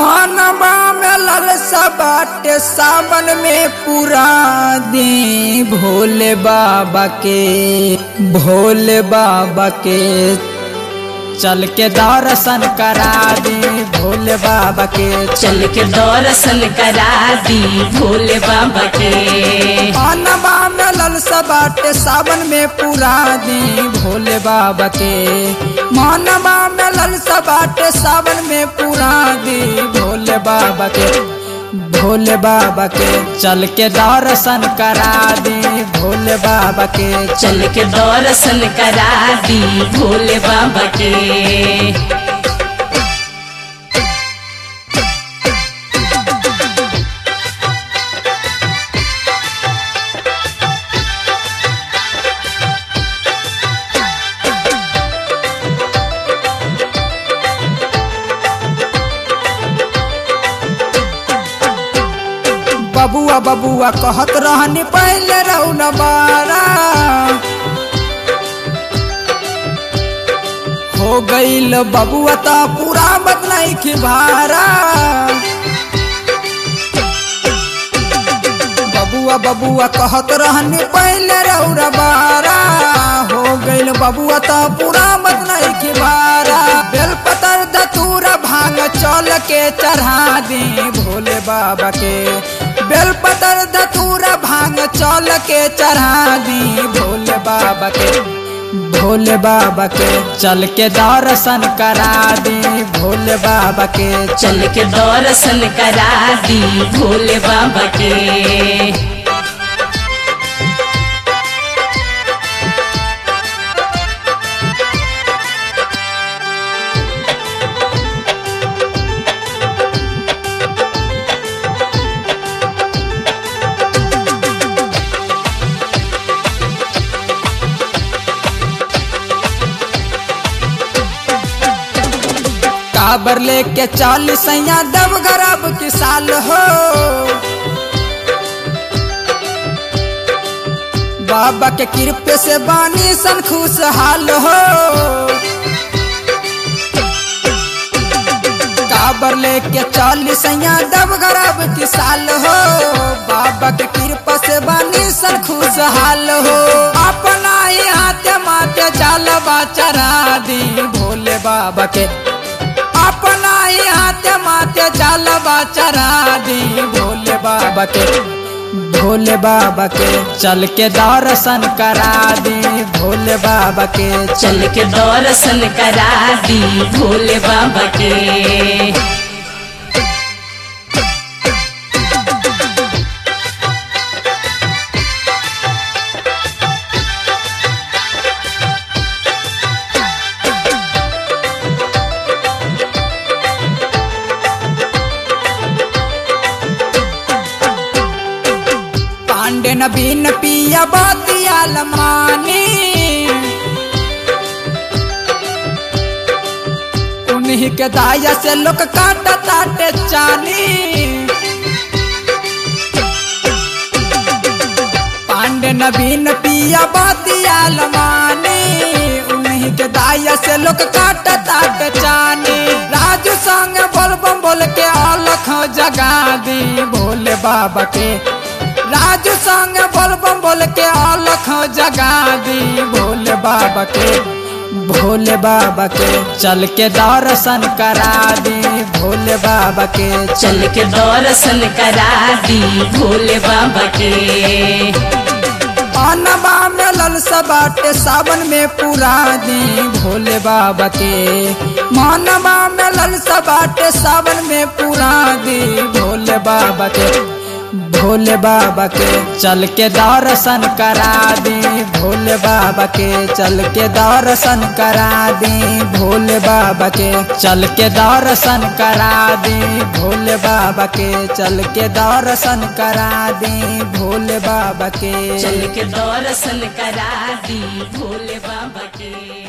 मानवा में ललसा बाटे सावन में पूरा दी भोले बाबा के भोले बाबा के चल के दर्शन करा दी भोले बाबा के चल के दर्शन करा दी भोले बाबा के मानवा में ललसा बाटे सावन में पूरा दी भोले बाबा के मानवा में ललसा बाटे सावन में पूरा दी भोले बाबा के भोले बाबा के चल के दर्शन करा दी भोले बाबा के चल के दर्शन करा दी भोले बाबा के बबुआ बबुआ कहत रहनी पहले रहू न बारा हो गईल बबुआ ता पूरा बदलाई की भारा बबुआ बबुआ कहत रहनी पहले रहू न बारा हो गईल बबुआ ता पूरा बदलाई की भारा बेलपतर दतूरा भांग चल के चढ़ा दी भोले बाबा के बेलपतर धतूरा भांग चल के चढ़ा दी भोले बाबा के भोले बाबा के चल के दर्शन करा दी भोले बाबा के चल के दर्शन करा दी भोले बाबा के काबर लेके चालीस सैया दब गरब की साल हो बाबा के कृपे से बानी सन खुशहाल हो काबर लेके चालीस सैया दब गरब की साल हो बाबा के कृपा से बानी सन खुशहाल हो अपना ही हाथ माथे चालबा चढ़ा दी भोले बाबा के अपना ही हाथ माथे चालबा चढ़ा दी भोले बाबा के भोले बाबा के चल के दर्शन करा दी भोले बाबा के चल के दर्शन करा दी भोले बाबा के पांडे नबीन पिया बातिया लमानी उन्हीं के दाया से लोग काटा ताटे चानी पांडे नबीन पिया बातिया लमानी उन्हीं के दाया से लोग काटा ताटे चानी राजू संग बोल बम बोल के अलख जगा दी भोले बाबा के राजू संग बोल बम बोल के अलख जगा दी भोले बाबा के भोले बाबा के चल के दर्शन करा दी भोले बाबा के चल के दर्शन करा दी भोले बाबा के अनबा में ललसा बाटे सावन में पूरा दी भोले बाबा के मानवा में ललसा बाटे सावन में पूरा दी भोले बाबा के भोले बाबा के चल के दर्शन करा दी भोले बाबा के चल के दर्शन करा दी भोले बाबा के चल के दर्शन करा दी भोले बाबा के चल के दर्शन करा दी भोले बाबा के चल के दर्शन करा दी भोले बाबा के